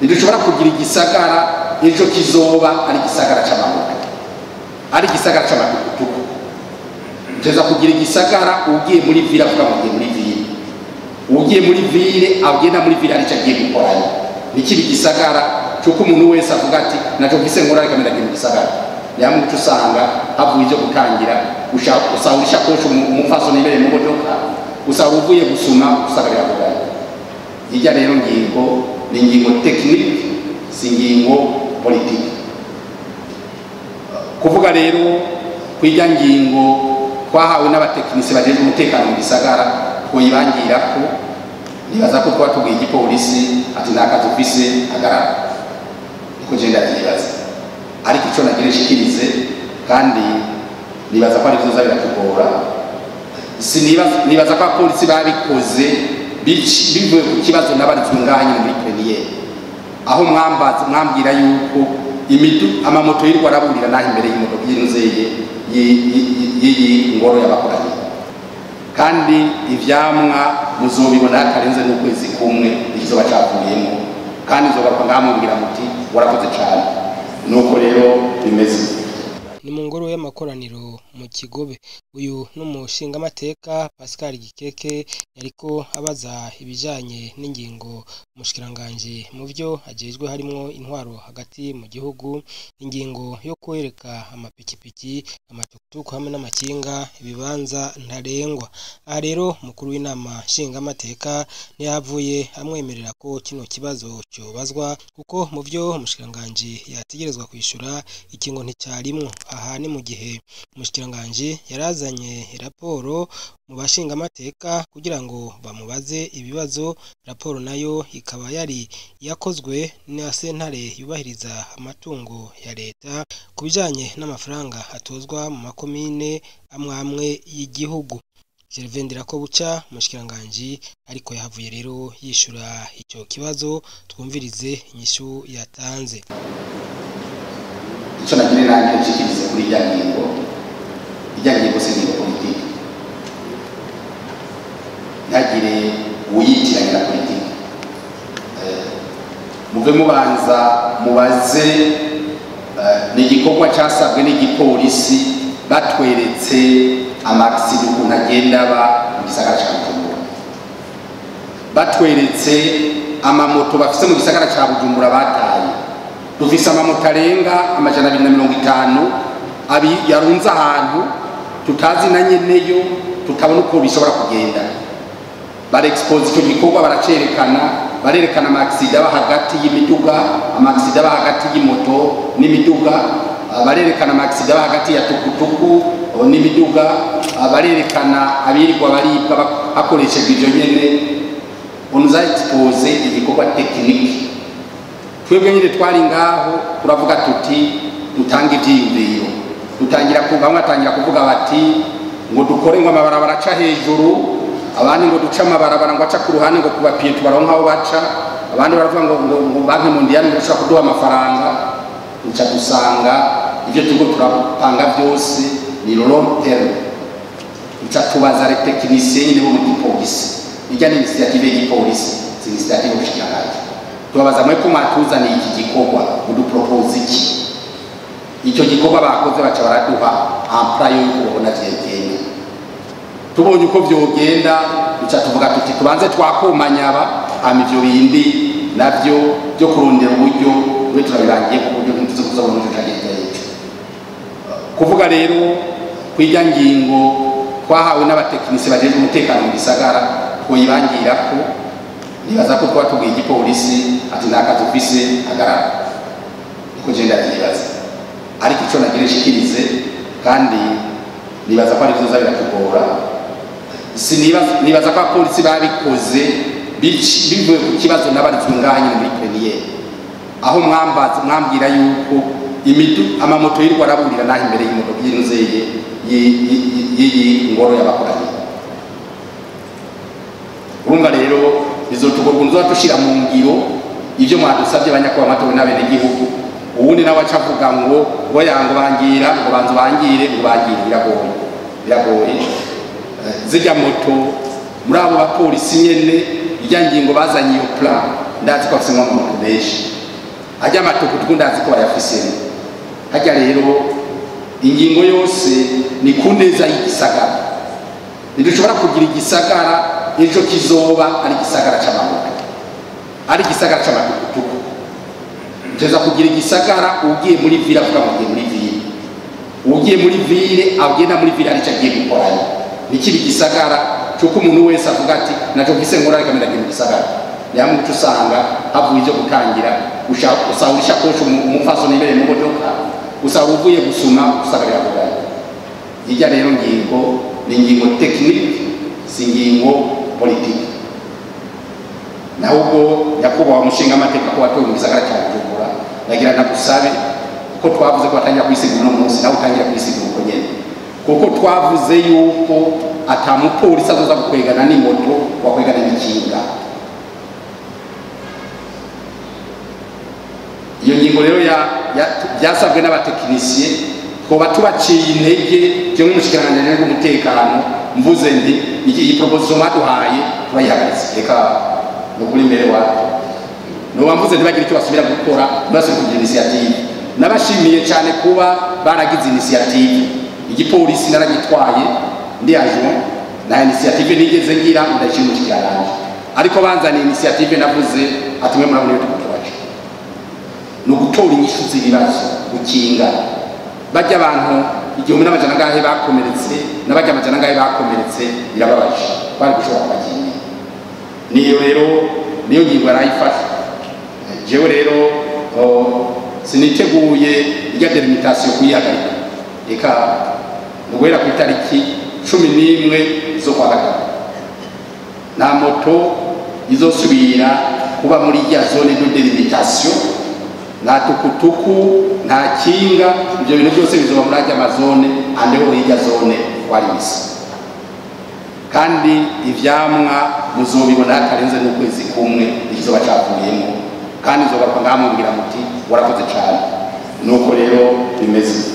ntidushobora kugira igisagara ejo kizoba ari igisagara c'amamoto ari igisagara c'amatukutuku teza kugira igisagara ugiye muri vile avuga ngo ugiye muri vile ugiye muri vile agenda muri vile arico agiye gukorayo nikiba igisagara cyuko umuntu wese avuga ati naco mfise nkora reka ndagira igisagara nyamwe uca usanga havuye ivyo gutangira usanga ishakoshi umupfasoni imbere mu modoka usanga uvuye gusuma usanga biragoye hirya rero ngingo ni ingingo tekinike si ingingo politiki kuvuga rero kw'irya ngingo twahawe n'abatekinisi bajejwe umutekano mu gisagara twoyibangirako nibaza ko twaba tubwiye igipolisi ati nta kazi ufise hagarara niko je ndavyibaza ariko ico nagira nshikirize kandi nibaza ko ari vyoza biratugora nibaza ko abapolisi babikoze bivuye ku kibazo nabarizwe ngaha nyine muri premiere aho mwambaza mwambwira yuko imidu amamoto yirwa araburira naho imbere y'imodoka y'inzeye y'iyi ngoro y'abakoranye kandi ivyamwa muzobibona hatarenze n'ukwezi kumwe ikizoba cavuyemo kandi nzogaruka ngamubwira muti warakoze cane nuko rero bimeze ni mu ngoro y'amakoraniro mu kigobe uyu n'umushingamateka pascal gikeke yariko abaza ibijanye n'ingingo umushikiranganji mu vyo ajejwe harimwo intwaro hagati mu gihugu ingingo yo kwereka amapikipiki amatukutuku hamwe n'amakinga ibibanza ntarengwa aha rero mukuru w'inama nshingamateka ntiyavuye amwemerera ko kino kibazo cyobazwa kuko mu vyo umushikiranganji yategerezwa kwishura ikingo nticyarimwo aha ni mu gihe umushikiranganji yarazanye raporo mu bashingamateka kugira ngo bamubaze ibibazo raporo nayo ikaba yari yakozwe na sentare yubahiriza amatungo ya leta ku bijanye n'amafaranga atozwa mu makomine amwe amwe y'igihugu Gervendera ko buca umushikiranganji ariko yahavuye rero yishura icyo kibazo twumvirize inyishu yatanze icyo nagira nanjye nshikirize kuri irya ngingo irya ngingo si ngingo politiki ntihagire uyitiranya na politiki muve mubanza mubaze ni igikorwa cyasabwe n'igipolisi batweretse amakisida ukuntu agenda aba mu gisagara cya bujumbura batweretse amamoto bafise mu gisagara cya bujumbura bataye dufise amamoto arenga amajana abiri na mirongo itanu abi yarunze ahantu tutazi na nyeneyo tutabona uko bishobora kugenda barexpose icyo gikorwa baracerekana barerekana amakisida aba hagati y'imiduga amakisida aba hagati y'imoto n'imiduga barerekana amakisida aba hagati ya tukutuku n'imiduga barerekana abirirwa baribwa hakoreshejwe ibyo nyene onuza expose igikorwa tekiniki twebwe nyine twari ngaho turavuga tuti dutange ibyiyumviro dutangira bamwe batangira kuvuga bati ngo dukore ngo amabarabara aca hejuru abandi ngo duce amabarabara ngo aca ku ruhande ngo kubapiye tubaronka aho baca abandi baravuga ngo ngo ngo banki mundiyani ngo ishobora kuduha amafaranga duca dusanga ibyo turiko turapanga byose ni long term duca tubaza le technicien nyine bo mu gipolisi ijya ni initiative y'igipolisi si initiative y'ubushikiranganji tubabaza mwe ko mwatuzaniye iki gikorwa udupropose iki icyo gikorwa bakoze baca baraduha ampla yo kubona vyegenda tubonye uko vyogenda duca tuvuga tuti tubanze twakomanyaba hama ivyo bindi navyo byo kurondera uburyo we turabirangiye ku buryo ntituzi kuzabona uburyo cagenda ejo kuvuga rero kw'irya ngingo twahawe n'abatekinisi bajejwe umutekano mu gisagara twoyibangirako nibaza ko twaba tubwiye igipolisi ati nta kazi ufise hagarara niko je ndavyibaza ariko ico nagira nshikirize kandi nibaza ko ari vyoza biratugora nibaza ko abapolisi babikoze bivuye ku kibazo nabarizwe ngaha nyine muri premiere aho mwambwira yuko imidu amamoto yirwa araburira naho imbere y'imodoka y'inzeye y'iyi ngoro y'abakoranye urumva rero bizotugorwa nzoba dushira mu ngiro ivyo mwadusabye abanyakuba amatowe n'abenegihugu uwundi nawe aca avuga ngo ngo yango bangira ngo banza bangire ngo bangire biragoye biragoye zirya moto muri abo bapolisi nyene irya ngingo bazanye iyo plan ndazi ko afisemo amamoto menshi hajya amatukutuku ndazi ko bayafisemo hajya rero ingingo yose ni ku neza y'igisagara ntidushobora kugira igisagara ejo kizoba ari igisagara c'amamoto ari igisagara c'amatukutuku teza kugira igisagara ugiye muri vile avuga ngo ugiye muri vile ugiye muri vile agenda muri vile arico agiye gukoranya nikiba igisagara cuko umuntu wese avuga ati naco gise nkora reka ndagira igisagara nihamwe uca usanga havuye ivyo gutangira usanga ishakoshi umupfasoni ibereye mu modoka usanga uvuye gusuma usanga birakugana irya rero ngingo ni ingingo tekinike si ingingo politiki naho ubwo nyakubahwa umushinga amateka ko watowe mu gisagara cya bujumbura nagira nagusabe ko twavuze ko batangira kwisigura uno munsi nawe utangira kwisigura uko nyene kuko twavuze yuko ata mupolisi azoza gukwegana n'imoto wakwegana n'ikinga iyo ngingo rero byasabwe n'abatekinisiye twoba tubaciye intege byo nk'umushikiranganji w'umutekano mvuze nti iyi proposition baduhaye turayihagaritse reka ni ukuri imbere wacu nuba mvuze ntibagire icyo basubira gukora ntibasubire kugira inisiyative nabashimiye cyane kuba baragize inisiyative igipolisi naragitwaye ndi adjoint nta inisiyative nigeze ngira ndashima umushikiranganji ariko banzaniye inisiyative navuze ati mwe murabona iyo tukutu bacu ni ugutora inyishu z'ibibazo gukinga bajya abantu igihumbi n'amajana angahe bakomeretse n'abajya amajana angahe bakomeretse birababaje bari gushobora kubakinga niyo rero niyo ngingo yarayifashe jewe rero siniteguye irya delimitasiyo kuyihagarika reka guhera ku itariki cumi n'imwe zo kwa gatatu nta moto izosubira kuba muri irya zone de delimitasiyo nta tukutuku nta kinga ibyo bintu byose bizoba muri ajya amazone andeho hirya zone warisi kandi ivyamwa muzobibona hatarenze n'ukwezi kumwe ikizoba cavuyemo kandi nzogaruka ngahamubwira muti warakoze cane nuko rero bimeze